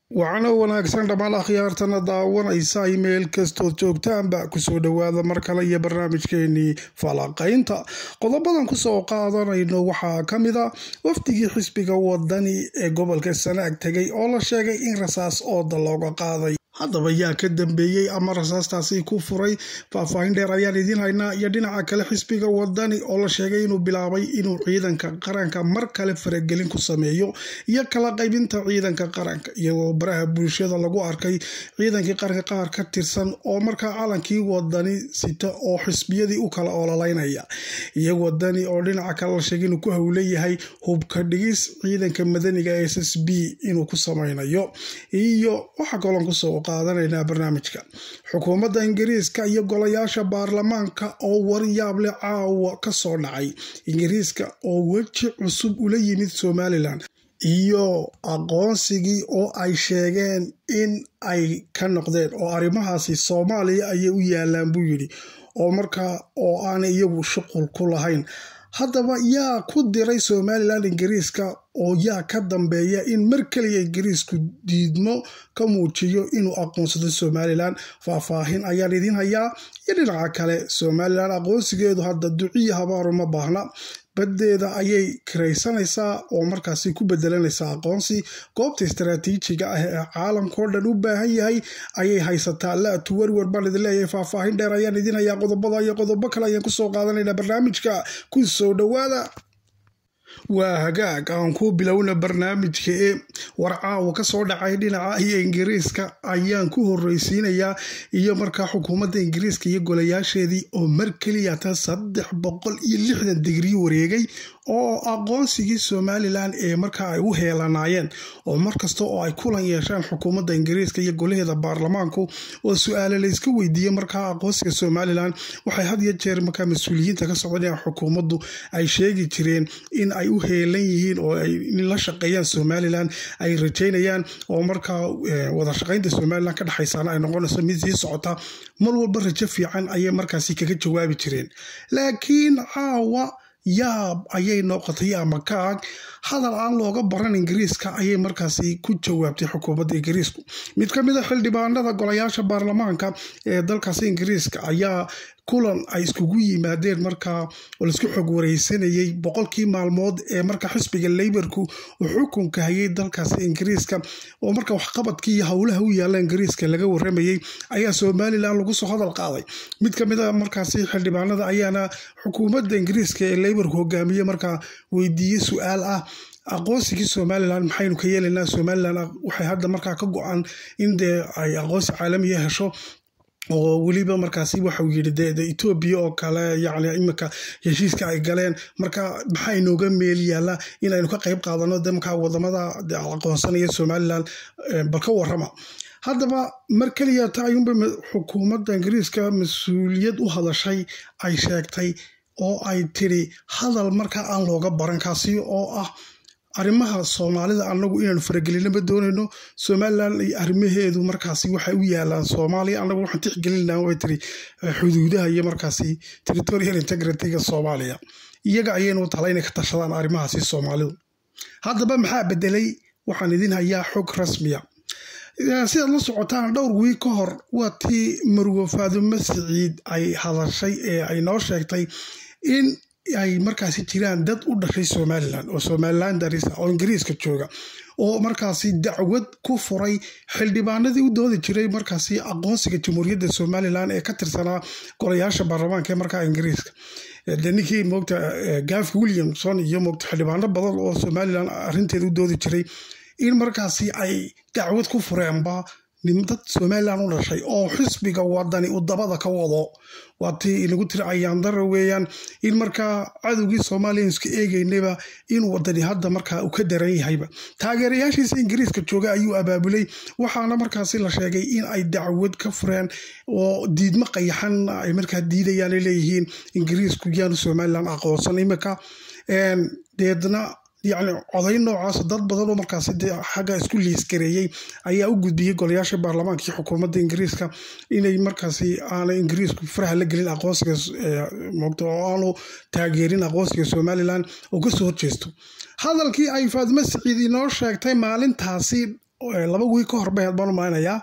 wacno wanaagsan dhammaan akhyaartana daawanaysa meel kastood joogtaanba kusoo dhowaada mar kale iyo barnaamijkeenii falanqaynta qodobadan kusoo qaadanayno waxaa ka mid a wafdigii xisbiga wadani ee gobolka sanaag tegay oo la sheegay in rasaas ooda looga qaaday haddaba yaa ka dambeeyey ama rasaastaasi ku furay faahfaahin dheer ayaan idiin haynaa iyo dhinaca kale xisbiga wadani oo la sheegay inuu bilaabay inuu ciidanka qaranka mar kale faragelin ku sameeyo iyo kala qaybinta ciidanka qaranka iyagoo baraha bulshada lagu arkay ciidankii qaranka qaar ka tirsan oo markaa calankii wadani sita oo xisbiyadii u kala ololaynaya iyo wadani oo dhinaca kale la sheegay inuu ku howleyahay hubka dhigis ciidanka madaniga s s b inuu ku sameynayo iyo waxaa kaloon kusoo qaadanaynaa barnaamijka xukuumadda ingiriiska iyo golayaasha baarlamaanka oo waryaable caawa ka soo dhacay ingiriiska oo weji cusub ula yimid somalilan iyo aqoonsigii oo ay sheegeen in ay ka noqdeen oo arrimahaasi soomaaliya ayay u yaalaan buu yidhi oo markaa oo aanay iyagu shuqul ku lahayn haddaba yaa ku diray somalilan ingiriiska oo yaa ka dambeeya in mar keliya ingiriisku diidmo ka muujiyo inuu aqoonsado somalilan faahfaahin ayaan idiin hayaa iyo dhinaca kale somalilan aqoonsigeedu hadda duciya habaaru ma baahna baddeeda ayay kiraysanaysaa oo markaasi ku bedelanaysaa aqoonsi goobta istaraatiijiga ah ee caalamkao dhan u baahan yahay ayay haysataa laatu werwer baan idin leeyahay faahfaahin dheer ayaan idin hayaa qodobada iyo qodobo kale ayaan kusoo qaadanaynaa barnaamijka ku soo dhowaada waa hagaag aan ku bilowna barnaamijka ee war caawa kasoo dhacay dhinaca iyo ingiriiska ayaan ku horreysiinayaa iyo markaa xukuumadda ingiriiska iyo golayaasheedii oo mar keliyata saddex boqol iyo lixdan digrii wareegay oo aqoonsigii somalilan ee markaa ay u heelanaayeen oo markasta oo ay kulan yeeshaan xukuumadda ingiriiska iyo golaheeda baarlamaanku oo su-aale layska weydiiyey markaa aqoonsiga somalilan waxay had iyo jeer markaa mas-uuliyiinta ka socdaan xukuumaddu ay sheegi jireen in ay u heelan yihiin oo ay la shaqeeyaan somalilan ay rajaynayaan oo markaa wada shaqaynta somalilan ka dhexaysaana ay noqonayso mid sii socota mar walba rajo fiican ayay markaasi kaga jawaabi jireen laakiin caawa yaab ayay noqotay ama kaag hadal aan looga baran ingiriiska ayay markaasi ku jawaabtay xukuumadda ingiriisku mid ka mid a xildhibaanada golayaasha baarlamaanka ee dalkaasi ingiriiska ayaa kulan ay iskugu yimaadeen markaa oo laisku xog wareysanayay boqolkii maalmood ee markaa xisbiga leybarku uu xukunka hayay dalkaasi ingiriiska oo marka waxqabadkii iyo howlaha u yaalla ingiriiska laga waramayey ayaa somalilan lagu soo hadal qaaday mid ka mid a markaasi xildhibaanada ayaana xukuumadda ingiriiska ee leybarku hogaamiye markaa weydiiyey su-aal ah aqoonsigii somalilan maxaynu ka yeelaynaa somalilan waxay hadda markaa ka go-an in dee ay aqoonsi caalamiya hesho oo weliba markaasi waxau yidhi de etoobiya oo kale yacni iminka heshiiska ay galeen marka maxaa inooga meel yaalla inaynu ka qayb qaadano de markaa wadamada aqoonsanaya somalilan bal ka warrama haddaba mar keliya ta ayuunba xukuumadda ingiriiska mas-uuliyad u hadashay ay sheegtay oo ay tiri hadal markaa aan looga baran kaasi oo ah arrimaha soomaalida anagu inaanu faragelinama doonayno somalilan arrimaheedu markaasi waxay u yaalaan soomaaliya anagu waxaan tixgelinaa way tiri xuduudaha iyo markaasi territorial integrityga soomaaliya iyaga ayaynu tala inay ka tashadaan arrimahaasi soomaalidu haddaba maxaa bedelay waxaan idin hayaa xog rasmiya sidaad la socotaan dhowr wiig ka hor waa tii marwo faadumo siciid ay hadashay ee ay noo sheegtay in ay markaasi jiraan dad u dhashay somalilan oo somalilan darisa oo ingiriiska jooga oo markaasi dacwad ku furay xildhibaanadii u doodi jiray markaasi aqoonsiga jamhuuriyadda somalilan ee ka tirsanaa golayaasha baarlamaanka ee markaa ingiriiska de ninkii moogta gaf williamson iyo moogta xildhibaano badan oo somalilan arrinteeda u doodi jiray in markaasi ay dacwad ku fureenba dad somalilan u dhashay oo xisbiga wadani uu dabada ka wado waa tii inagu tiri ayaandara weeyaan in markaa cadowgii soomaaliya iska eegeynaba in wadani hadda markaa uu ka daran yahayba taageerayaashiisa ingiriiska jooga ayuu abaabulay waxaana markaasi la sheegay in ay dacwad ka fureen oo diidmo qayaxan ay markaa diidayaan ay leeyihiin ingiriisku yaanu somalilan aqoonsan imika deedna yacni coday noocaas dad badan oo markaasi dee xagga isku liisgareeyey ayaa u gudbiyey golayaasha baarlamaanka iyo xukuumadda ingiriiska inay markaasi aanay ingiriisku faraha la gelin aqoonsiga moogta oo aanu taageerin aqoonsiga somalilan oo kasoo horjeesto hadalkii ay faadimo siciid inoo sheegtay maalintaasi laba wiig ka hor bay baan umaleynayaa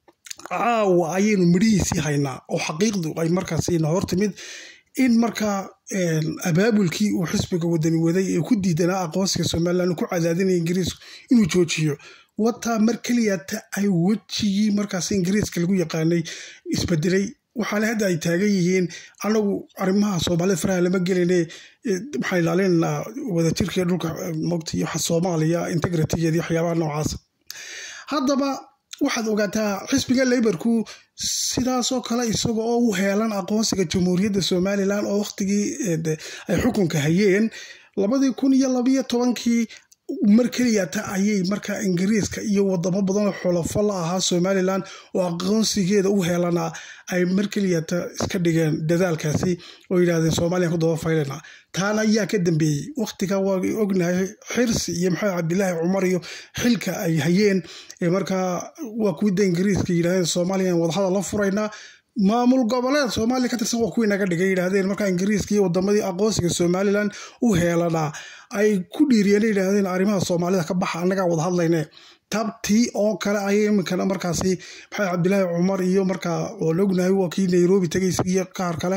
caawa ayaynu midhihiisii haynaa oo xaqiiqdu ay markaasina hortimid in markaa abaabulkii uu xisbiga wadani waday ee ku diidanaa aqoonsiga somalilan ku cadaadinaya ingiriisku inuu joojiyo wataa mar keliyata ay wejigii markaas ingiriiska lagu yaqaanay isbedelay waxaana hadda ay taagan yihiin anagu arrimaha soomaalida faraha lama geline waxaan ilaalinaynaa wadajirka dhulka mogta iyo soomaaliya integritigeeda iyo waxyaabaha noocaas haddaba waxaad ogaataa xisbiga leybarku sidaasoo kale isaga oo u heelan aqoonsiga jamhuuriyadda somalilan oo wakhtigii ay xukunka hayeen labadii kun iyo labayo tobankii mar keliyata ayay markaa ingiriiska iyo wadamo badanoo xulafo la ahaa somalilan oo aqoonsigeeda u heelanaa ay mar keliyata iska dhigeen dadaalkaasi oo yidhahdeen somaliyan ku daba faylana taana ayaa ka dambeeyey wakhtiga waa ognahay xirsi iyo maxamed cabdilaahi cumar iyo xilka ay hayeen markaa waa kuwida ingiriiska yidhahdeen somaliyan wadahadal la furaynaa maamul goboleed soomaaliya ka tirsan waa kuwii naga dhigay yidhahdeen markaa ingiriiska iyo wadamadii aqoonsiga somalilan u heelanaa ay ku dhiiriyeen yidhaahdeen arrimaha soomaalida ka baxa annagaa wada hadlayne tabtii oo kale ayay iminkana markaasi maxamed cabdilaahi cumar iyo markaa oo la ognahay waa kii nairobi tegay iyo qaar kale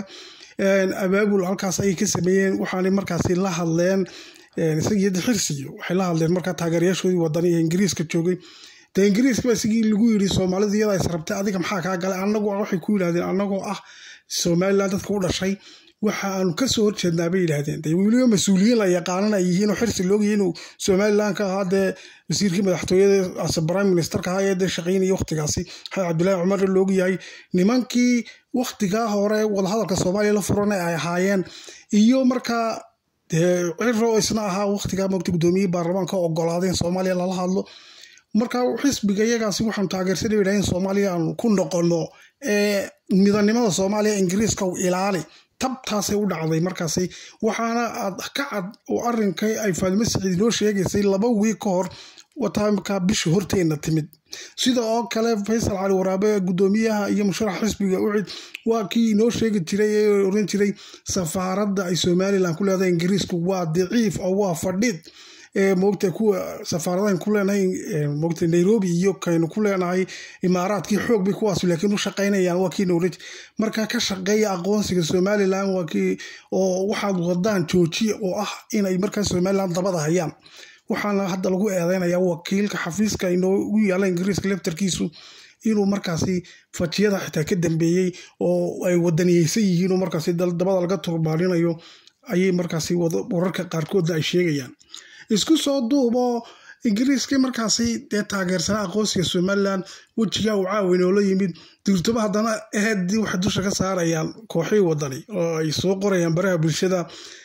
abaabul halkaas ayay ka sameeyeen waxaanay markaasi la hadleen isagii xirsiyo waxay la hadleen markaa taageerayaashoodii wadani ee ingiriiska joogay de ingiriiska ba isigii lagu yiri soomaalida iyada is rabtay adiga maxaa kaa galay anagu waxay ku yidhahdeen anagoo ah somalilan dadka u dhashay waxa aanu kasoo horjeednaa bay yidhaahdeen de weliba mas-uuliyiin la yaqaanan ay yihiin oo xirsi loogyahay inuu somalilan ka ahaa dee wasiirkii madaxtooyada ase prime ministerka ahaa ee dee shaqaynaya wakhtigaasi maxamed cabdillaahi cumar loogyahay nimankii wakhtigaa hore wadahadalka soomaaliya la furana ay ahaayeen iyo markaa dee ciro isna ahaa wakhtigaa mogta guddoomiyihii baarlamaanka ogolaadeen soomaaliya lala hadlo marka xisbiga iyagaasi waxaanu taageersanay yidhahdeen soomaaliya aanu ku noqono ee midanimada soomaaliya ingiriiska u ilaali tabtaasay u dhacday markaasi waxaana aad ka cad oo arrinkay ay faadimo siciid noo sheegaysay laba wiig ka hor wataa markaa bisha horteenna timid sida oo kale faysal cali waraabe guddoomiyaha iyo musharax xisbiga ucid waa kii inoo sheegi jiray ee oran jiray safaaradda ay somalilan ku leedahay ingiriisku waa daciif oo waa fadhid moogta kuwa safaaradahan ku leenahay moogta nairobi iyo kaynu ku leenahay imaaraadkii xoog bay kuwaas laakiin u shaqaynayaan waa kii nowraj marka ka shaqeeya aqoonsiga somalilan waa kii oo waxaad wadaan joojiya oo ah inay markaa somalilan dabada hayaan waxaana hadda lagu eedeynaya wakiilka xafiiska inoogu yaala ingiriiska leftarkiisu inuu markaasi fajiyada xitaa ka dambeeyey oo ay wadaniyeysan yihiin oo markaasi dabada laga turbaarinayo ayay markaasi wararka qaarkoodna ay sheegayaan isku soo duubo ingiriiskii markaasi dee taageersanaa aqoonsiga somalilan wejigaa uu caawin oo la yimid duurtaba haddana eedii waxay dusha ka saarayaan kooxihii wadani oo ay soo qorayaan baraha bulshada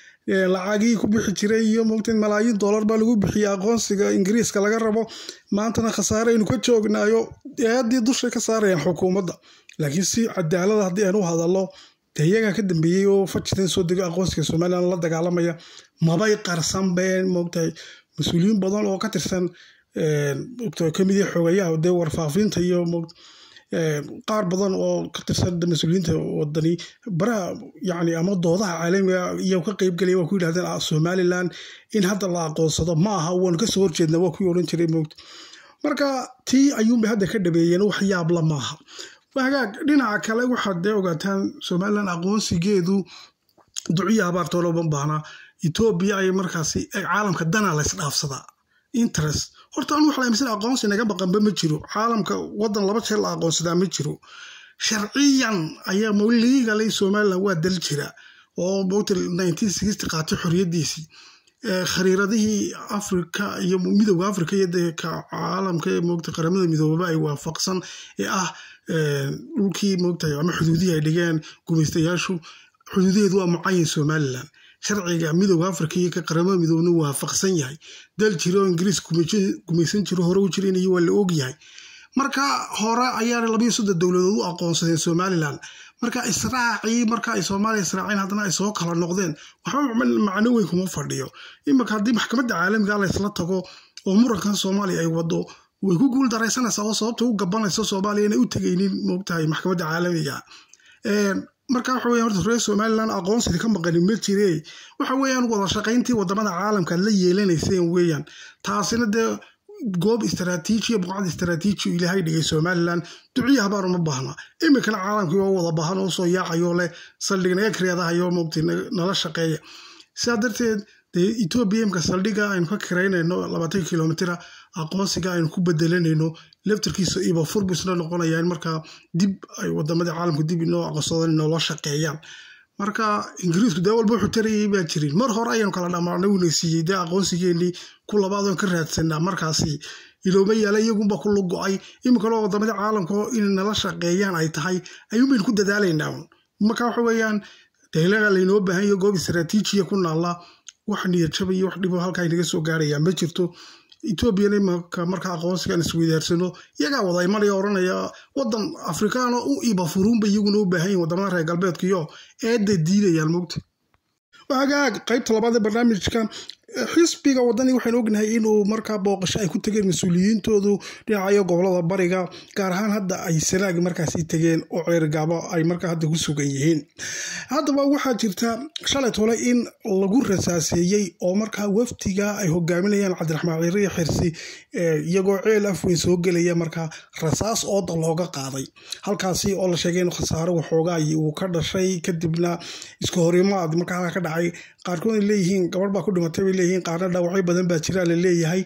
lacagii ku bixi jiray iyo mogta malaayiin dollar baa lagu bixiyey aqoonsiga ingiriiska laga rabo maantana khasaare aynu ka joognaayo eedii dusha ka saarayaan xukuumadda laakiin si cadaalada haddii aynu u hadallo dee iyagaa ka dambeeyey oo fajitan soo dego aqoonsiga somalilan la dagaalamaya mabay qarsan been moogtahay mas-uuliyiin badan oo ka tirsan kamid yahay xogayaha dee warfaafinta iyo qaar badan oo ka tirsan mas-uuliyiinta wadani baraha yani ama doodaha caalamiga iyo ka qeybgelaya waa ku yidhahdeen somalilan in hadda la aqoonsado ma aha waanu kasoo horjeednaa waa kuwii odhan jiray moogta marka tii ayuunbay hadda ka dhabeeyeen wax yaabla maaha hagaag dhinaca kale waxaad dee ogaataan somalilan aqoonsigeedu duciya habaartoo looban baahna etoobiya ay markaasi caalamka dana la ysdhaafsadaa interest horta anu waxa aaminsan aqoonsi naga baqanba ma jiro caalamka wadan laba jeer la aqoonsadaa ma jiro sharciyan ayaa maligalay somalilan waa dal jira oo mogta nineteen sixty qaatay xoriyadiisii khariiradihii afrika iyo midowda afrika iyo dee caalamka ee mogta qaramada midoobaba ay waafaqsan ee ah dhulkii mogtahay ama xuduudihii ay dhigeen gumaystayaashu xuduudaheedu waa mucayin somalilan sharciga midowda afrika iyo ka qaramada midoobna waafaqsan yahay dal jira oo ingiriis gumaysan jiro hore u jiran iyo waa la ogyahay marka hore ayaana labayo soddon dowladood u aqoonsadeen somalilan marka israacii marka ay soomaaliya israaceen haddana ay soo kala noqdeen waxba macno weyn kuma fadhiyo iminka haddii maxkamadda caalamiga laysla tago oo murankan soomaaliya ay wado way ku guul daraysanaysaa oo sababta u gabanaysa soomaaliya inay u tegaynin moogtahay maxkamadda caalamiga marka waxa weyan horta reer somalilan aqoonsidii ka maqanin ma jire waxa weeyaan wada shaqayntii wadamada caalamka aad la yeelanayseen weeyaan taasina dee goob istaraatiijiya buqcad istaraatiiji ilaahay dhigay somalilan duciya habaar uma baahna iminkana caalamkii oo wada baahan oo soo yaacayo leh saldhig naga kareedahayo mogti nala shaqeeya sidaa darteed dee etoobiya imka saldhiga aynu ka karaynayno labaatan kilomitira aqoonsiga aynu ku bedelanayno laftarkiisa iba furbu isla noqonayaan markaa dib ay wadamadii caalamka dib inoo aqoonsadaan inoola shaqeeyaan marka ingiriisku dee walba wuxuu tarayay baa jirin mar hore ayaynu kala dhammaanay uuna siiyey dee aqoonsigeenii ku labaadoon ka raadsanaa markaasi ilooma yaala iyagunba ku lugo-ay iminkalo wadamadii caalamka inay nala shaqeeyaan ay tahay ayuunbaynu ku dadaalaynaa marka waxa weeyaan daylaga laynoo baahan yaho goob istaraatiijiya ku naalla wax niyadjaba iyo wax dhibo halkaa inaga soo gaaraya ma jirto etoobiyana imanka marka aqoonsigaan isweydaarsano iyagaa wada imanaya oranaya wadan afrikaano u iba furuunba iyaguna u baahan yihin wadamada reer galbeedkiyo eedda diidayaan mogta hagaag qaybta labaad ee barnaamijka xisbiga wadani waxaynu ognahay inuu markaa booqasho ay ku tageen mas-uuliyiintoodu dhinacayo gobolada bariga gaar ahaan hadda ay sanaag markaasi tegeen oo ceergaabo ay markaa hadda ku sugan yihiin haddaba waxaa jirta shalay tole in lagu rasaaseeyey oo markaa wafdiga ay hogaaminayaan cabdiraxmaan ciiriya xirsi iyagoo ceel afweyn soo gelaya markaa rasaas ooda looga qaaday halkaasi oo la sheegay in khasaaro waxoogaa uu ka dhashay kadibna iska horimaad markaa halka ka dhacay qaarkood ay leeyihiin gabadh baa ku dhimatay bay leeyihiin qaarna dhaawacyo badan baa jira la leeyahay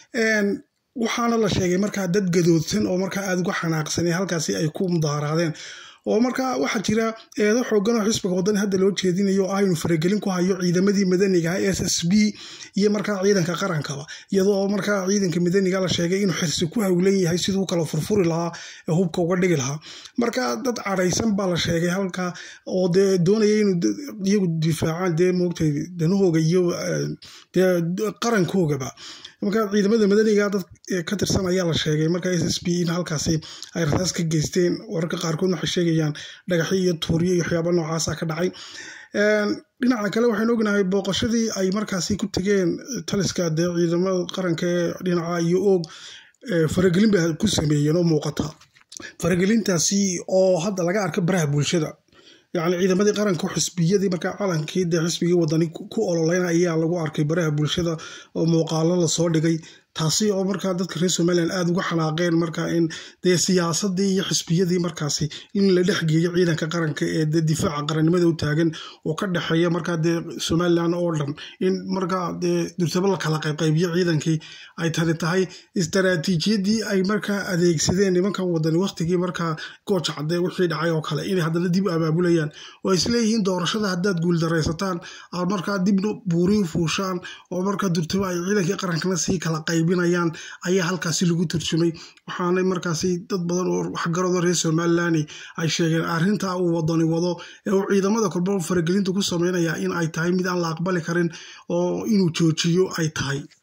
waxaana la sheegay markaa dad gadoodsan oo markaa aada uga xanaaqsan ee halkaasi ay ku mudaaharaadeen oo markaa waxaa jira eedo xoogan oo xisbiga wadani hadda loo jeedinayo ah inuu faragelin ku hayo ciidamadii madaniga s s b iyo markaa ciidanka qarankaba iyadoo markaa ciidanka madaniga la sheegay inuu xirsi ku hawlan yahay siduu kala furfuri lahaa ee hubka uga dhigi lahaa marka dad cadhaysan baa la sheegay halka oo dee doonaya inuu iyagu difaacaan dee moogtay danahooga iyo dee qarankoogaba marka ciidamada madaniga dad ka tirsan ayaa la sheegay marka s s b in halkaasi ay rasaas ka geysteen wararka qaarkood waxay sheegayaan dhagaxyo iyo tuuryo iyo waxyaaba noocaasa ka dhacay dhinaca kale waxaynu ognahay booqashadii ay markaasi ku tegeen taliska dee ciidamada qaranka ee dhinaca iyo oog faragelin bay ku sameeyeen oo muuqata faragelintaasi oo hadda laga arka baraha bulshada yacni ciidamadii qaranka xisbiyadii markaa calankii dee xisbigii wadani ku ololeyna ayaa lagu arkay baraha bulshada oo muuqaalo lasoo dhigay taasi oo markaa dadka reer somalilan aada uga xanaaqeen markaa in dee siyaasadii iyo xisbiyadii markaasi in la dhexgeeyo ciidanka qaranka ee dee difaaca qarannimada u taagan oo ka dhexeeya markaa dee somalilan oo dhan in markaa dee durtabo la kala qaybqaybiyo ciidankii ay tani tahay istaraatiijiyadii ay markaa adeegsadeen nimankan wadani waqtigii markaa gooja cadee wixii dhacay oo kale inay haddana dib abaabulayaan oo isleeyihiin doorashada haddaad guuldaraysataan aad markaa dibna buuri fuushaan oo markaa durtabo ay ciidankii qarankana sii kala qaybinayaan ayaa halkaasi lagu turjumay waxaanay markaasi dad badan oo waxgarado reer somalilani ay sheegeen arrintaa uu wadani wado ee uu ciidamada kolba faragelinta ku sameynaya in ay tahay mid aan la aqbali karin oo inuu joojiyo ay tahay